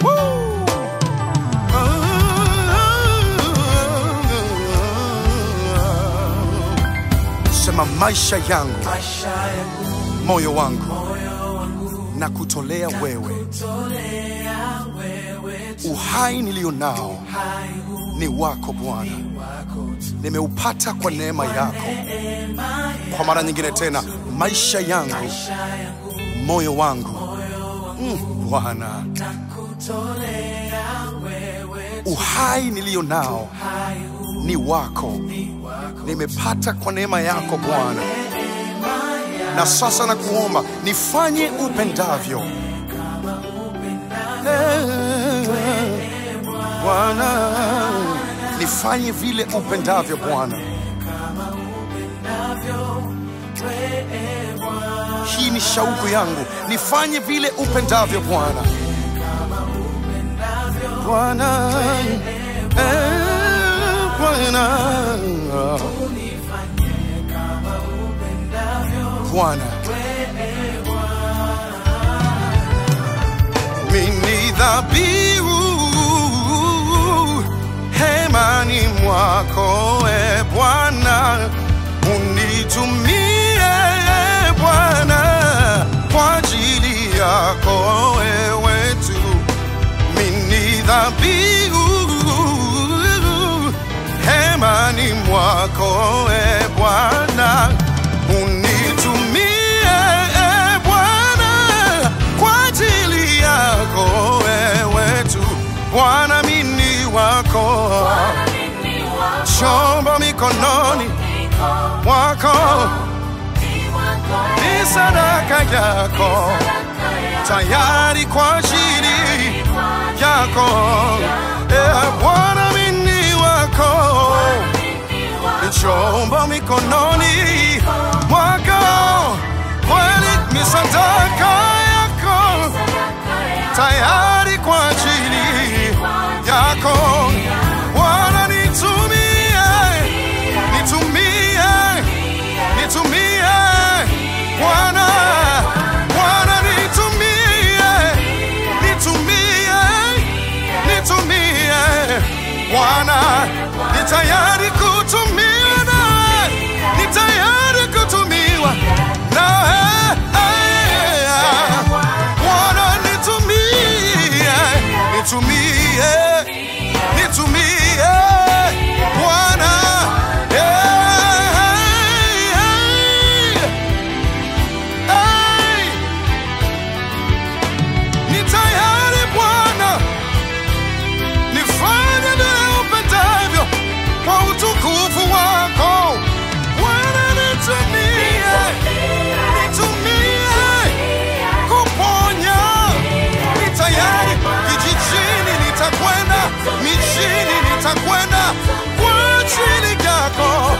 Woo! Sema maisha yangu, maisha yangu moyo wangu moyo wangu na kutolea wewe, tolea wewe tu uhai nilio nao hai huu ni wako Bwana, wako tu nimeupata kwa neema yako. neema ya Kwa mara nyingine tena, maisha yangu, maisha yangu moyo wangu moyo wangu Mm, Bwana, nakutolea wewe tu uhai nilio nao hai huu ni wako, ni wako nimepata kwa neema yako Bwana, neema ya na sasa nakuomba nifanye upendavyo kama upendavyo Eh, Bwana, nifanye vile upendavyo Bwana. kama upendavyo wewe Bwana Hii ni shauku yangu, nifanye vile upendavyo Bwana. Bwana, eh, Bwana, unifanye kama upendavyo Bwana, mimi dhabihu hemani mwako, e Bwana, unitumie e Bwana kwa ajili yako wewe tu. Mimi dhabihu hemani mwako, e Bwana, unitumie e Bwana kwa ajili yako wewe tu. Bwana, mimi wako, chombo mikononi mwako, ni sadaka yako, tayari kwa ajili yako. E Bwana, mimi wako, ni chombo mikononi mwako, kweli ni sadaka yako, tayari kwa ajili yako. Bwana, nitumie, nitumie, nitumie, Bwana, Bwana, nitumie, nitumie, nitumie, Bwana, ni tayari kutumiwa nawe, ni tayari kutumiwa nawe. Bwana, nitumie, nitumie, nitumie, Bwana. Hey, hey. Ni tayari Bwana, nifanye vile upendavyo kwa utukufu wako. Bwana, nitumie, nitumie kuponya. Ni tayari vijijini, nitakwenda mijini, nitakwenda kwa ajili yako.